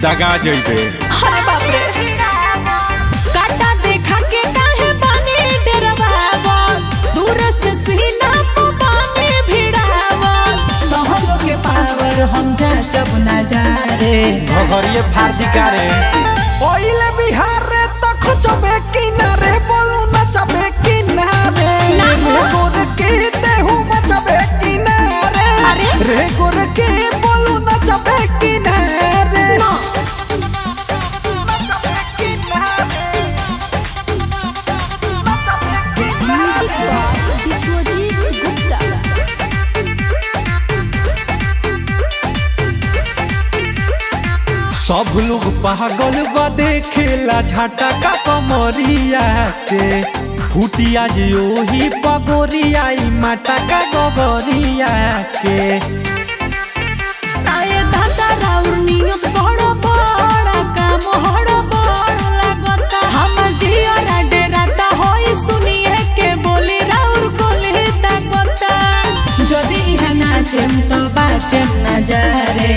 दगा जइबे अरे बाप रे काटा देखा के काहे बानी डरवावल दूर से सीना पे बानी भिड़ावल तोहरो के पावर हम जा जब ना जा रे घघरिए फाड़ दिकारे ओइले बिहार रे त खोजबे किनारे बोलू नचबे किनारे ना। रे गोर के देहू मचबे किनारे अरे। रे गोर के बोलू नचबे किनारे ना। विश्वजीत गुप्ता सब लोग पागल बा देखेला झटका कमरिया के फुटिया जे ओही पगोरिया ई मटका गगरिया के आए दादा राउर नियत बड़ बड़ काम हड़ बड़ लागता हमर जियरा डेराता होई सुनिए के बोली राउर बोली ताकता जदी इहा नाचेम तो बाचेम ना जा रे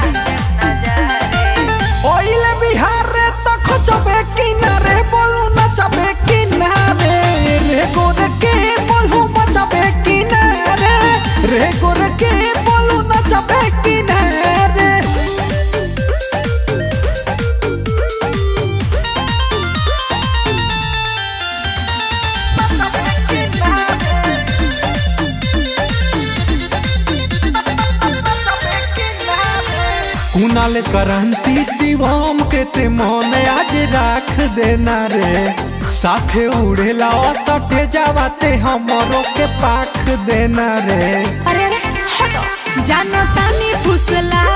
ओइले बिहार रे त खोजबे किनारे बोलू नचबे किनारे रे गोर के बोलू मचबे किनारे रे गोर के बोलू नचबे किनारे कुनाल करंती शिवम के ते मन आज राख देना रे साथे उड़ेला सटे जावाते हमरो के पाख देना रे अरे अरे हटो जानो तानी फुसला